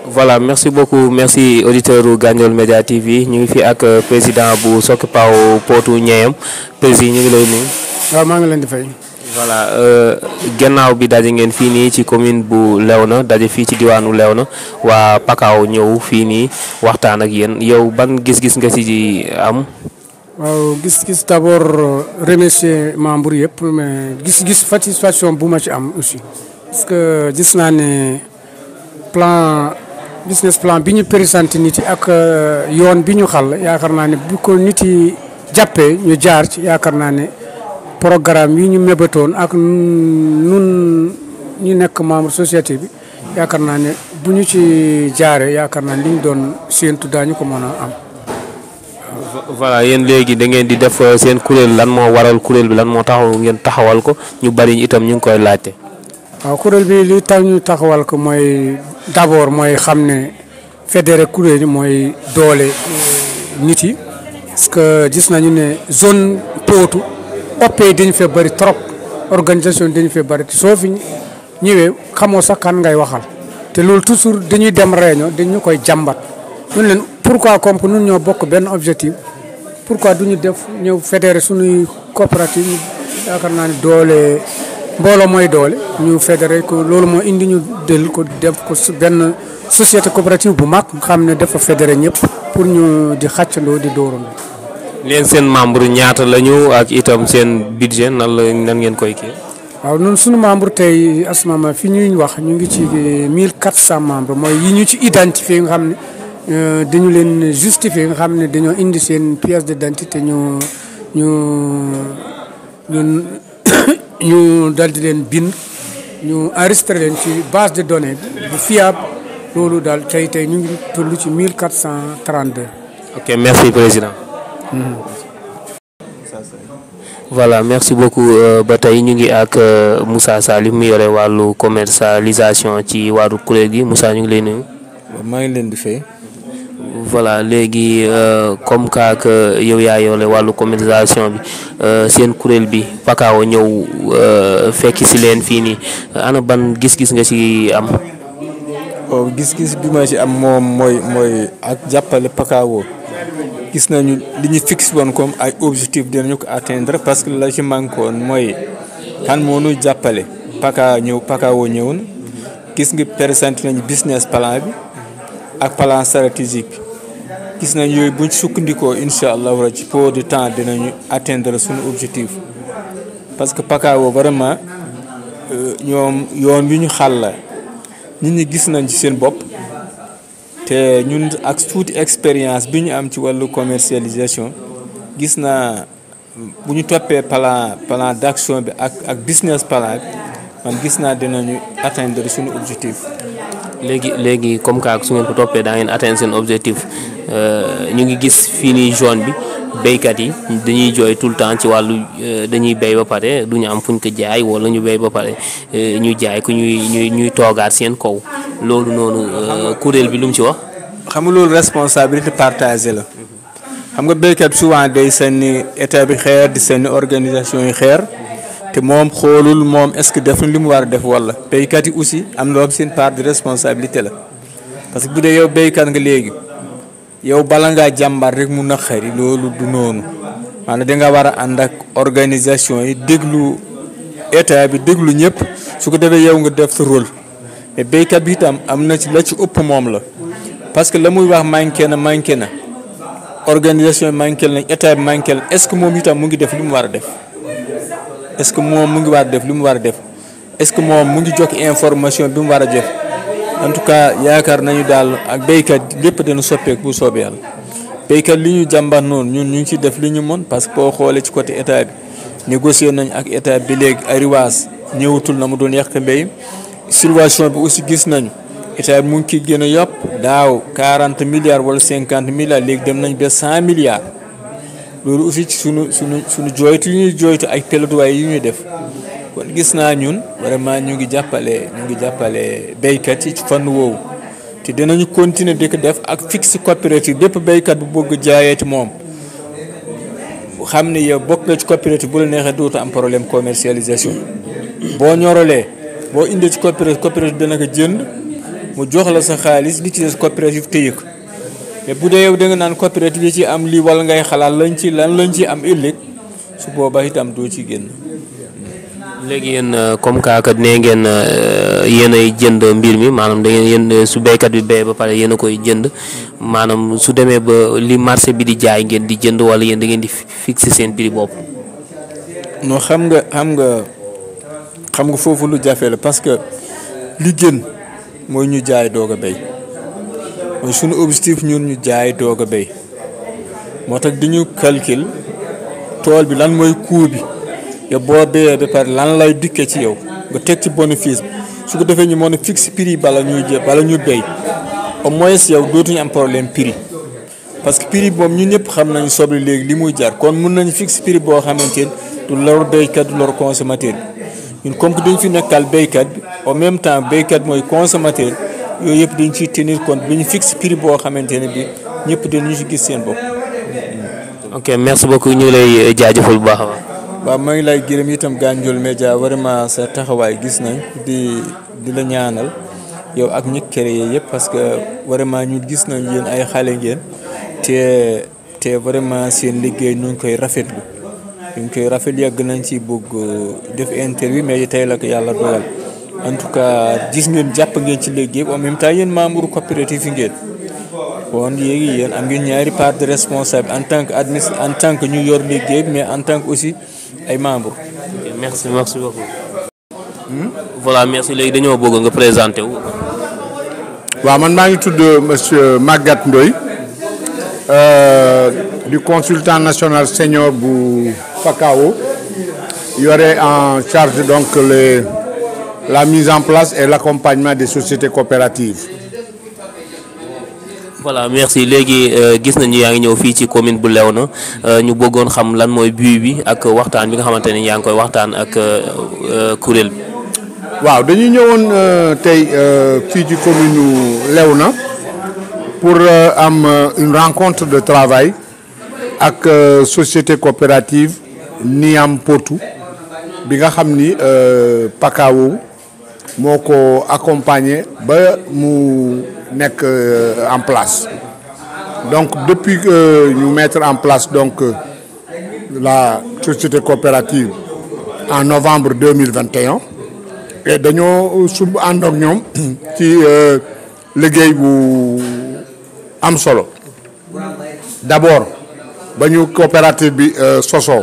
voilà merci beaucoup merci auditeur u Gandiol Média TV ñu ngi fi ak président bu Socopao Potou Niayam président ñu ngi lay nuyu. waaw maa ngi leen di fay. voilà gannaaw bi daje ngeen fii nii ci commune bu Léona daje fii ci diwaanu Léona waa Pakao ñëw fii nii waxtaan ak yéen yow ban gis-gis nga ci am. waaw gis-gis d'abord remercier membre yëpp mais gis-gis satisfaction bu ma ci am aussi. parce que gis naa ne plan business plan bi ñu présenté nit yi ak yoon bi ñu xal yaakaar naa ne bu ko nit yi jàppee ñu jaar ci yaakaar naa ne. programme yi ñu mébatoon ak nun ñu nekk membre société bi yaakaar naa ne bu ñu ci jaaree yaakaar naa ne li ñu doon séentu daañu ko mën a am. voilà yéen léegi da ngeen di def seen kuréel lan moo waral kuréel bi lan moo taxaw ngeen taxawal ko ñu bari itam ñu ngi koy laajte. waaw kuréel bi li tax ñu taxawal ko mooy d'abord mooy xam ne fédéré kuréel yi mooy doole nit yi parce que gis nañu ne zone Potou. OP dañu fee bëri trop organisation dañu fee bëri soo fi ñëwee xamoo sax kan ngay waxal te loolu toujours dañuy dem réunion dañu koy jàmbat ñun leen pourquoi comme que ñun ñoo bokk benn objectif pourquoi duñu def ñëw fédéré suñuy coopérative yaakaar naa ne doole mbooloo mooy doole ñu fédéré ko loolu moo indi ñu del ko def ko benn société coopérative bu mag xam ne dafa fédéré ñëpp pour ñu di xàccandoo di dóorandoo leen seen membre ñaata lañu ak itam seen budget nan la nan ngeen koy kii. waaw ñun suñu membre tey asmama fi ñuy wax ñu ngi ci 1400 membres mooy yi ñu ci identifié nga xam ne dañu leen justifié nga xam ne dañoo indi seen pièce d'identité ñu ñu ñu ñu dal di leen bind ñu enregistré leen ci base de données bu fiable loolu daal tey tey ñu ngi toll ci 1432. ok merci président. voilà merci beaucoup ba tey ñu ngi ak Moussa Salim mu yore wàllu commercialisation ci wàllu kuréel gi Moussa ñu ngi lay nuyu. maa ngi leen di fay. voilà léegi comme que que yow yaa yore wàllu commercialisation bi seen kuréel bi Pakao ñëw fekki si leen fii nii ana ban gis-gis nga ci am. waaw gis-gis bi ma ci am moom mooy mooy ak jàppale Pakao. gis nañu li ñu fixe woon comme ay objectif dinañu ko atteindre parce que la ci manqué woon mooy kan moo ñu jàppale Paka ñëw Pakao ñëw na gis nga présenté nañu business plan bi ak plan stratégique gis nañ yooyu buñ sukkandikoo incha allah war ci peu de temps dinañu atteindre suñu objectif parce que Pakao vraiment ñoom yoon wi ñu xàll la nit ñi gis nañ ci seen bopp te ñun ak tuuti expérience bi ñu am ci wàllu commercialisation gis naa bu ñu toppee plan plan d'action bi ak ak business plan bi man gis naa dinañu atteindre suñu objectif. léegi léegi comme que su ngeen ko toppee daa ngeen atteindre seen objectif ñu ngi gis fii nii zone bi béykat yi dañuy jooy tout le temps ci wàllu dañuy béy ba pare du ñu am fuñ ko jaay wala ñu béy ba pare ñu jaay ku ñuy ñuy ñuy toogaat seen kaw loolu noonu kuréel bi lu mu ci wax. xam nga loolu responsabilité partagée la. xam nga béykat souvent day sànni état bi xeer di sànni organisation yi xeer. te moom xoolul moom est-ce que def na li mu war a def walla béykat yi aussi am na seen part de responsabilité la parce que bu dee yow béykat nga léegi yow bala ngaa jàmbar rek mu naqari loolu du noonu maanaam danga war a ànd ak organisation yi déglu état bi déglu ñëpp su ko defee yow nga def sa rôle mais béykat bi itam am na ci la ci ëpp moom la parce que la muy wax manqué na manqué na organisation manqué na état bi manqué na est-ce que moom itam mu ngi def li mu war a def. est-ce que moom mu ngi war a def li mu war a def est-ce que moom mu ngi jokk information bi mu war a def en tout cas yaakaar nañu daal ak béykat lépp dana soppeeku bu soobee yàlla béykat li ñu jàmbat noonu ñun ñu ngi ciy def li ñu mën parce que boo xoolee ci côté état bi négocier nañ ak état bi léegi ariwaas ñëwatul na mu doon yàq mbéy situation bi aussi gis nañu état bi mu ngi ciy gën a yokk daaw 40 milliards wala 50 milliards léegi dem nañ ba 100 milliards. loolu aussi ci sunu sunu sunu jooytu yi ñuy jooytu ak plaidoyer yi ñuy def kon gis naa ñun vraiment ñu ngi jàppale ñu ngi jàppale béykat yi ci fànn woowu te dinañu continuer di ko def ak fixe coopérative bépp béykat bu bëgg jaayee ci moom xam ne yow bokk nga ci coopérative bu la neexee dootu am problème commercialisation boo ñorolee boo indee ci coopérative coopérative dana ko jënd mu jox la sa xaalis li ci des coopérative téye ko mais bu dee yow da nga naan coopérative yi ci am lii wala ngay xalaat lañ ci lan lañ ci am ëllëg su boobaa itam doo ci génn. léegi yéen comme kaakat nee ngeen yéen ay jënd mbir mi maanaam da ngeen yéen su béykat bi béyee ba pare yéen a koy jënd maanaam su demee ba li marché bi di jaay ngeen di jënd wala yéen da ngeen di fixer seen prix bopp. non xam nga xam nga xam nga foofu lu jafe la parce que li gën mooy ñu jaay doog a béy mooy suñu objectif ñun ñu jaay doog a béy moo tax dañu calcul tool bi lan mooy coût bi. yow boo béyee ba pare lan lay dikkee ci yow nga teg ci bénéfice bi su ko defee ñu mën a fixe prix bala ñuy jë bala ñu béy au moins yow dootuñu am problème prix parce que prix boobu ñun ñëpp xam nañu soble léegi li muy jar kon mun nañu fixe prix boo xamante ni du lor béykat du lor consommateur bi ñun comme que dañ fi nekkal béykat bi en même temps béykat mooy consommateur yooyu yëpp dañ ciy tenir compte bi ñu fixe prix boo xamante ne bi ñëpp dinañu ci gis seen bopp. ok merci beaucoup ñu ngi lay jaajëfal bu baax a baax. waaw maa ngi lay gërëm itam Gandiol Média vraiment sa taxawaay gis nañ di di la ñaanal yow ak ñi créé yëpp parce que vraiment ñu gis nañ yéen ay xale ngeen te te vraiment seen liggéey ñu ngi koy rafetlu ñu ngi koy rafet yàgg nañ ci bëgg def interview mais tey la ko yàlla dogal en tout cas gis ngeen jàpp ngeen ci liggéey en même temps yéen membre coopérative yi ngeen bon léegi yéen am ngeen ñaari part de responsable en tant que admis en tant que ñu yor liggéey mais en tant que aussi ay membres. merci merci beaucoup. voilà merci léegi dañoo bëgg nga présenté wu. waaw man maa ngi tudd monsieur Maguette Ndoye du consultant national senior bu FACAO yore en charge donc les la mise en place et l'accompagnement des sociétés coopératives. voilà merci léegi gis nañu yaa ngi ñëw fii ci commune bu Léona ñu bëggoon xam lan mooy but bi ak waxtaan bi nga xamante ne yaa ngi koy waxtaan ak kuréel bi. waaw dañuy ñëwoon tey fii ci commune Léona pour am une rencontre de travail ak société coopérative Niam Potou bi nga xam ni Pakao moo ko accompagner ba mu nekk en place donc depuis que ñu mettre en place donc la société coopérative en novembre deux mille vingt et un et dañoo sumb ànd ak ñoom ci liggéey bu am solo d'abord ba ñu coopérative bi sosoo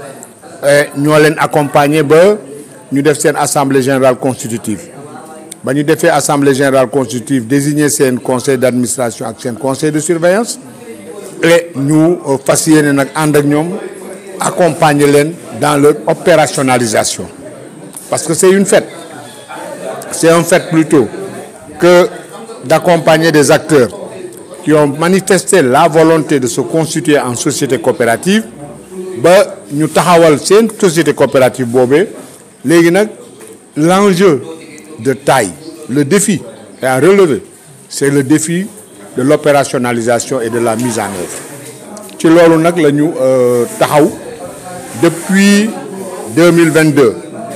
ñoo leen accompagner ba ñu def seen assemblée générale constitutive ba ñu defee assemblée générale constitutive désigner seen conseil d'administration ak seen conseil de surveillance et ñu fas yéene nag ànd ak ñoom accompagner leen dans leur opérationnalisation parce que c'est une fête c'est un fait plutôt que d'accompagner des acteurs qui ont manifesté la volonté de se constituer en société coopérative ba ñu taxawal seen société coopérative boobee léegi nag l'enjeu de taille le défi à relever c'est le défi de l'opérationnalisation et de la mise en œuvre ci loolu nag la ñu taxaw depuis 2022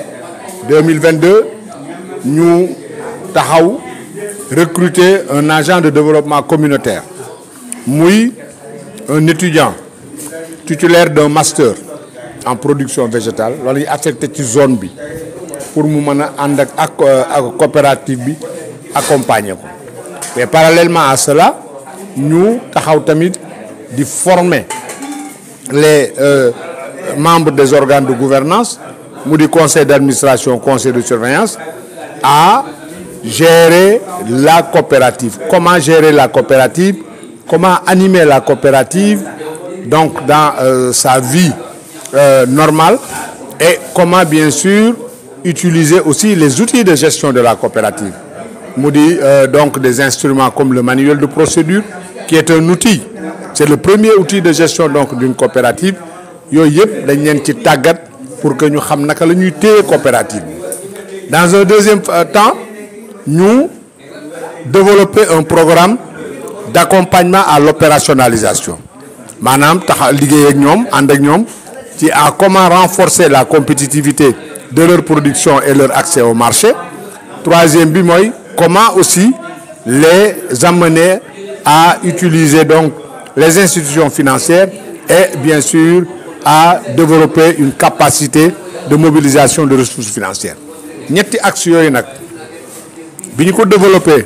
2022 ñu taxaw recruter un agent de développement communautaire muy un étudiant titulaire d'un master en production végétale wala ñu affecté ci zone bi pour mu mën a ànd ak ak coopérative bi accompagner ko mais parallèlement à cela ñu taxaw tamit di former les euh, membres des organes de gouvernance mu di conseil d'administration conseil de surveillance à gérer la coopérative comment gérer la coopérative comment animer la coopérative donc dans euh, sa vie euh, normale et comment bien sûr utiliser aussi les outils de gestion de la coopérative mu di donc des instruments comme le manuel de procédure qui est un outil c'est le premier outil de gestion donc d'une coopérative yooyu yëpp dañ leen ci tàggat pour que ñu xam naka la ñuy téye coopérative dans un deuxième temps ñu développer un programme d'accompagnement à l'opérationnalisation maanaam taxa liggéey ak ñoom ànd ak ñoom ci à comment renforcer la compétitivité de leur production et leur accès au marché troisième bi mooy comment aussi les amener à utiliser donc les institutions financières et bien sûr à développer une capacité de mobilisation de ressources financières ñetti axes yooyu nag bi ñu ko développé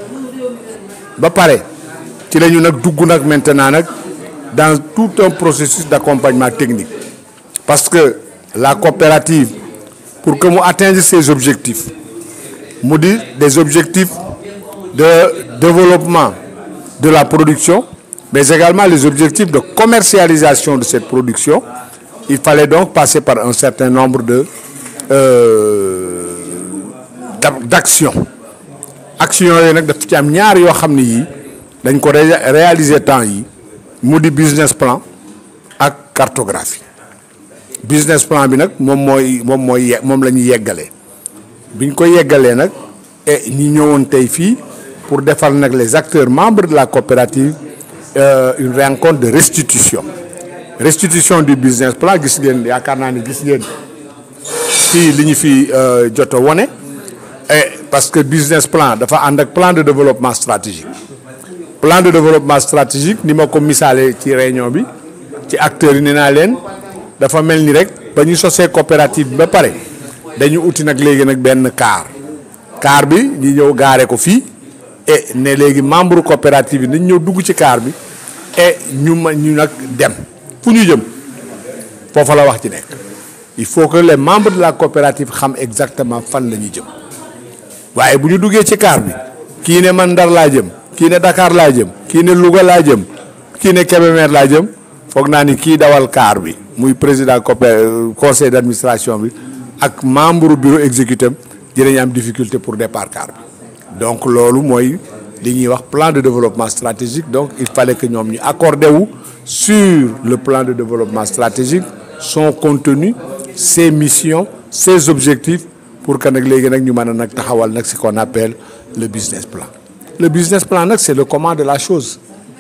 ba pare ci la ñu nag dugg nag maintenant nag dans tout un processus d'accompagnement technique parce que la coopérative pour que mu atteindre ses objectifs mu di des objectifs de développement de la production mais également les objectifs de commercialisation de cette production il fallait donc passer par un certain nombre de euh, d'actions actions yooyu nag daf ci am ñaar yoo xam ne yii dañ ko réaliser temps yi mu di business plan ak cartographie business plan bi nag moom mooy moom mooy moom la ñuy yeggalee biñ ko yeggalee nag et ñi ñëwoon tey fii pour defal nag les acteurs membres de la coopérative euh, une rencontre de restitution restitution du business plan gis ngeen yaakaar naa ne gis ngeen fii li ñu fi jot a wone et parce que business plan dafa ànd ak plan de développement stratégique plan de développement stratégique ni ma ko misaalee ci réunion bi ci acteurs yi nee naa leen dafa mel ni rek ba ñu sosee coopérative bi ba pare dañu uti nag léegi nag benn car car bi ñu ñëw gaare ko fii et ne léegi membre coopérative yi nañ ñëw dugg ci car bi et ñu ma ñu nag dem fu ñu jëm foofa la wax ci nekk il faut que les membres de la coopérative xam exactement fan la ñuy jëm waaye bu ñu duggee ci car bi kii ne man Ndar laa jëm kii ne Dakar laa jëm kii ne Louga laa jëm kii ne Kébémer laa jëm foog naa ni kii dawal car bi muy président copé conseil d'administration bi ak membre bureau exécutif dinañ am difficulté pour départ car bi donc loolu mooy li ñuy wax plan de développement stratégique donc il fallait que ñoom ñu accordé wu sur le plan de développement stratégique son contenu ses missions ses objectifs pour que nag léegi nag ñu mën a nag taxawal nag ce qu'on appelle le business plan le business plan nag c'est le comment de la chose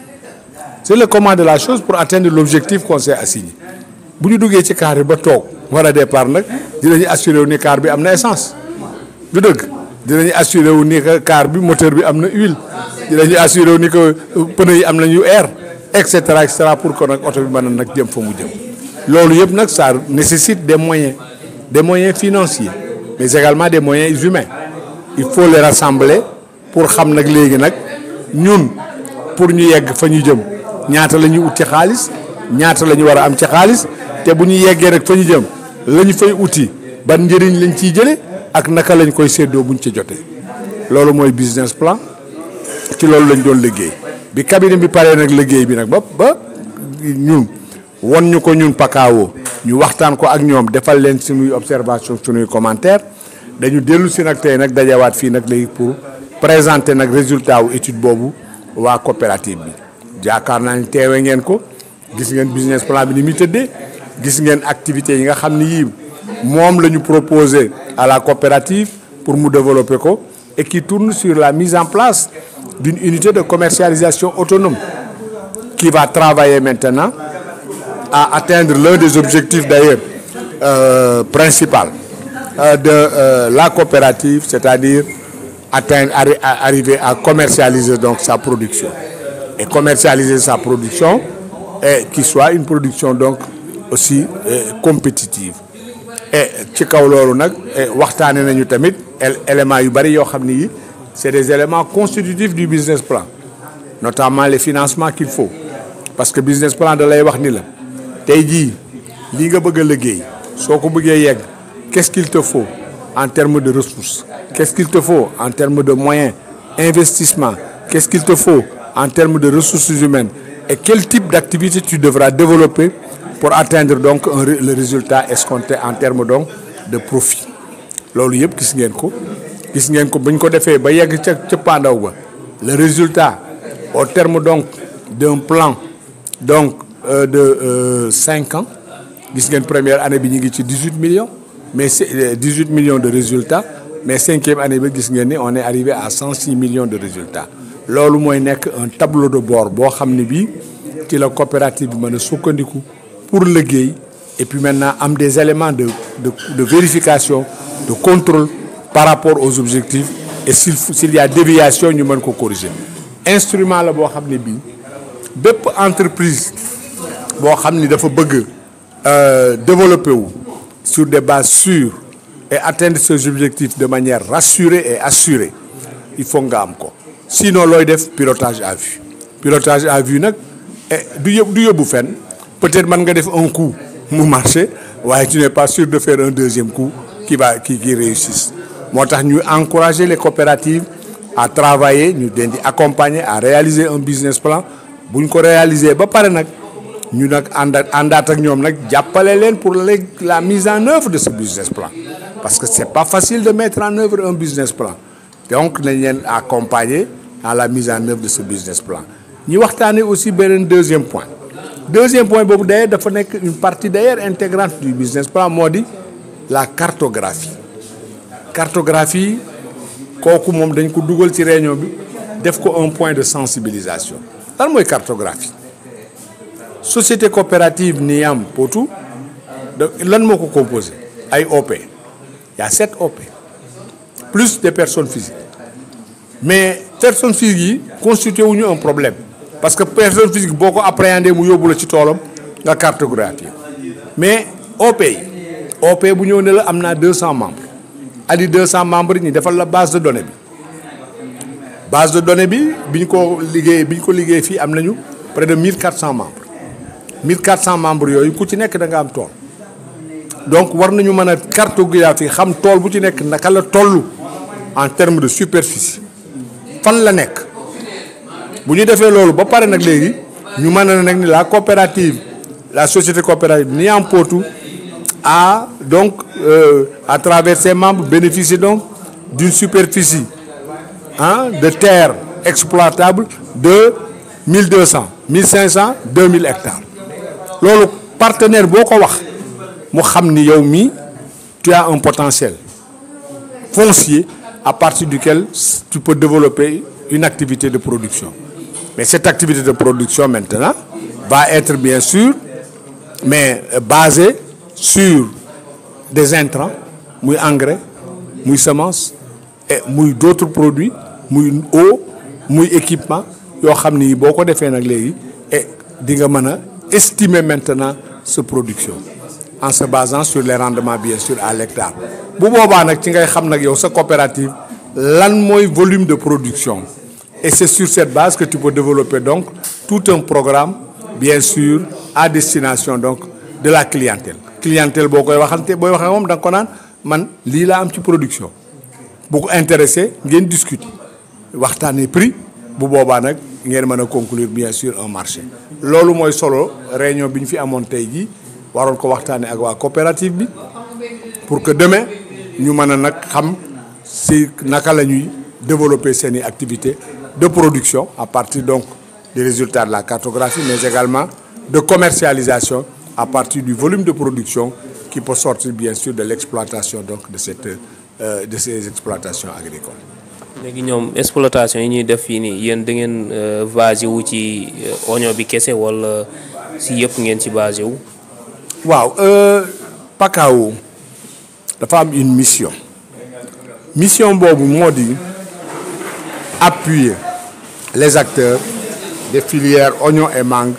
c'est le comment de la chose pour atteindre l'objectif qu'on s'est assigné bu ñu duggee ci car bi ba toog war a départ nag dinañu assuré wu ni car bi am na essence du dëgg dinañu assuré wu ni que car bi moteur bi am na huile dinañu assuré wu ni que pneu yi am nañu air et cetera et cetera pour que nag oto bi mën a nag jëm fa mu jëm loolu yëpp nag ça nécessite des moyens des moyens financiers mais également des moyens humains il faut les rassembler pour xam nag léegi nag ñun pour ñu yegg fa ñu jëm ñaata la ñuy ut ci xaalis ñaata la ñu war a am ci xaalis te bu ñu yeggee rek fa ñu jëm la ñu fay uti ban njëriñ lañ ciy jële ak naka lañ koy séddoo buñ ci jotee loolu mooy business plan ci loolu lañ doon liggéey bi cabinet bi paree nag liggéey bi nag ba ba ñun won ñu ko ñun pakaawo ñu waxtaan ko ak ñoom defal leen suñuy observation suñuy commentaire dañu dellu si nag tey nag dajawaat fii nag léegi pour présenter nag résultat wu étude boobu waa coopérative bi jaakaar naa ni teewe ngeen ko gis ngeen business plan bi ni muy tëddee gis ngeen activités yi nga xam ni yii moom la ñu proposé à la coopérative pour mu développer ko et qui tourne sur la mise en place d'une unité de commercialisation autonome qui va travailler maintenant à atteindre l'un des objectifs d'ailleurs euh, principal euh, de euh, la coopérative, c'est-à-dire atteindre, arri arriver à commercialiser donc sa production et commercialiser sa production et qui soit une production donc aussi compétitive. et ci kaw loolu nag waxtaane nañu tamit éléments yu bari yoo xam ni yi c'est des éléments constitutifs du business plan notamment les financements qu'il faut parce que business plan da lay wax ni la tey jii lii nga bëgg a liggéey soo ko bëggee yegg qu'est-ce qu'il te faut en termes de ressources qu'est-ce qu'il te faut en termes de moyens investissement qu'est-ce qu'il te faut en termes de ressources humaines et quel type d'activité tu devras développer pour atteindre donc un, le résultat escompté en termes donc de profit loolu yëpp gis ngeen ko gis ngeen ko bañ ko defee ba yegg ca ca pandaw ba le résultat au terme donc d'un plan donc euh, de euh, cinq ans gis ngeen première année bi ñu ngi ci dix-huit millions mais c'est dix-huit millions de résultats mais cinquième année bi gis ngeen ni on est arrivé à cent six millions de résultats loolu mooy nekk un tableau de bord boo xam ne bii ci la coopérative bi mën a sukkandiku pour liggéey et puis maintenant am des éléments de de de vérification de contrôle par rapport aux objectifs et s'il s'il y a déviation ñu mën ko corriger instrument la boo xam ne bii bépp entreprise boo xam ni dafa bëgg développer wu sur des bases sûres et atteindre ses objectifs de manière rassurée et assurée il faut nga am ko sinon looy def pilotage à vue pilotage à vue nag du yób du yóbbu fenn peut-être mën nga def un coup mu marché waaye tu n'es pas sûr de faire un deuxième coup qui va qui qui réussisse moo tax ñu encourager les coopératives à travailler ñu leen di accompagner à réaliser un business plan bu ñu ko réaliser ba pare nag ñu nag àndaat àndaat ak ñoom nag jàppale leen pour la mise en œuvre de ce business plan parce que c'est pas facile de mettre en œuvre un business plan donc nañ leen accompagner à la mise en œuvre de ce business plan ñu waxtaanee aussi beneen deuxième point deuxième point boobu d'ailleurs dafa nekk une partie d'ailleurs intégrante du business plan moo di la cartographie cartographie kooku moom dañ ko dugal ci réunion bi def ko un point de sensibilisation lan mooy cartographie société coopérative Niyam Potou lan moo ko composé ay OP il y a sept OP plus des personnes physiques mais personnes physiques yi constitué wuñu un problème parce que personne physique boo ko appréhender mu yóbbu la ci toolam nga cartographie mais OP yi OP bu ñëw ne la am naa deux cents membres adi deux cents membres yi ñu defal la base de données bi base de données bi bi ñu ko liggéey bi ñu ko liggéey fii am nañu près de mille quatre cents membres mille quatre cents membres yooyu ku ci nekk da nga am tool donc war nañu mën a cartographie xam tool bu ci nekk naka la toll en termes de superficie fan la nekk bu ñu defee loolu ba pare nag léegi ñu mën a nag ni la coopérative la société coopérative Niyam Potou a donc euh, à travers ses membres bénéficie donc d'une superficie ah de terre exploitable de 1200 1500 2000 hectares loolu partenaire boo ko wax mu xam ni yow mii tu as un potentiel foncier à partir duquel tu peux développer une activité de production mais cette activité de production maintenant va être bien sûr mais basée sur des intrants muy engrais muy semence et muy d'autres produits muy eau muy équipement yoo xam ni boo ko defee nag léegi et di nga mën a estimer maintenant sa production en se basant sur les rendements bien sûr à l'hectare bu boobaa nag ci ngay xam nag yow sa coopérative lan mooy volume de production et c'est sur cette base que tu peux développer donc tout un programme bien sûr à destination donc de la clientèle clientèle boo koy waxante booy waxee moom da nga ko naan man lii laa am ci production bu ko intéressé ngeen discuter waxtaanee prix bu boobaa nag ngeen mën a conclure bien sûr un marché loolu mooy solo réunion bi ñu fi amoon tey jii waroon ko waxtaanee ak waa coopérative bi pour que demain ñu mën a nag xam si naka la ñuy développer seeni activités de production à partir donc des résultats de la cartographie mais également de commercialisation à partir du volume de production qui peut sortir bien sûr de l'exploitation donc de cette euh, de ces exploitations agricoles. léegi ñoom exploitation yi ñuy def fii nii yéen da ngeen basé wu ci oignon bi kese wala si yëpp ngeen ci basé wu. waaw Pakao dafa am une mission mission boobu moo di appuyer les acteurs des filières oignon et mangue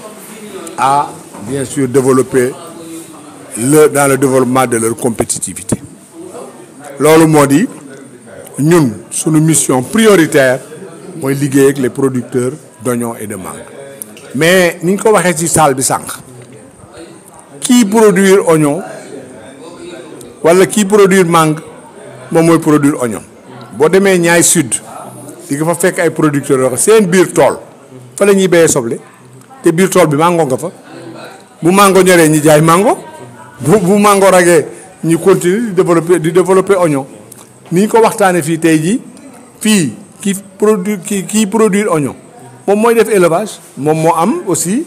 à bien sûr développer le dans le développement de leur compétitivité loolu moo di ñun suñu mission prioritaire mooy liggéey ak les producteurs d'oignon et de mangue mais ni ñu ko waxee ci salle bi sànq kii produire oignon wala kii produire mangue moom mooy produire oignon boo demee ñaay sud di nga fa fekk ay producteurs yoo xam seen biir tool fa la ñuy béyee soble te biir tool bi mango nga fa bu mango ñoree ñi jaay mango bu bu mango ragee ñu continuer di développer di développer oignon ni ñu ko waxtaanee fii tey jii fii kii produire kii kii produire oignon moom mooy def élevage moom moo am aussi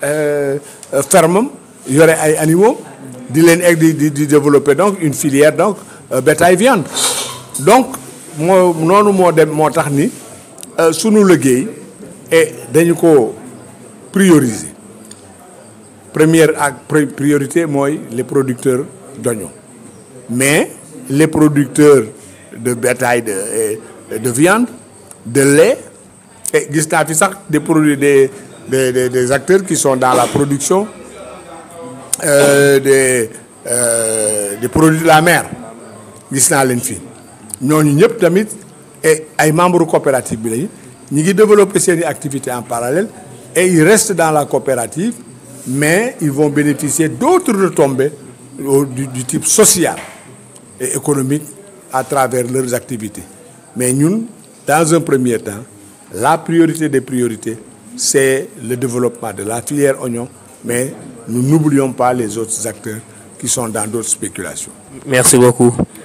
ferme am yore ay animaux di leen egg di di développer donc une filière donc bétail viande donc moo noonu moo dem moo tax ni sunu liggéey et dañu ko prioriser première ak priorité mooy les producteurs d'oignon mais les producteurs de bétail de de viande de lait et gis naa fi sax des produits des des des des acteurs qui sont dans la production euh, des euh, des produits de la mer gis naa leen fi ñooñu ñëpp tamit et ay membres coopérative bi lañu ñi ngi développer seeni activités en parallèle et ils restent dans la coopérative mais ils vont bénéficier d'autres retombées du, du type social et économique à travers leurs activités mais ñun dans un premier temps la priorité des priorités c'est le développement de la filière oignon mais nous n'oublions pas les autres acteurs qui sont dans d'autres spéculations merci beaucoup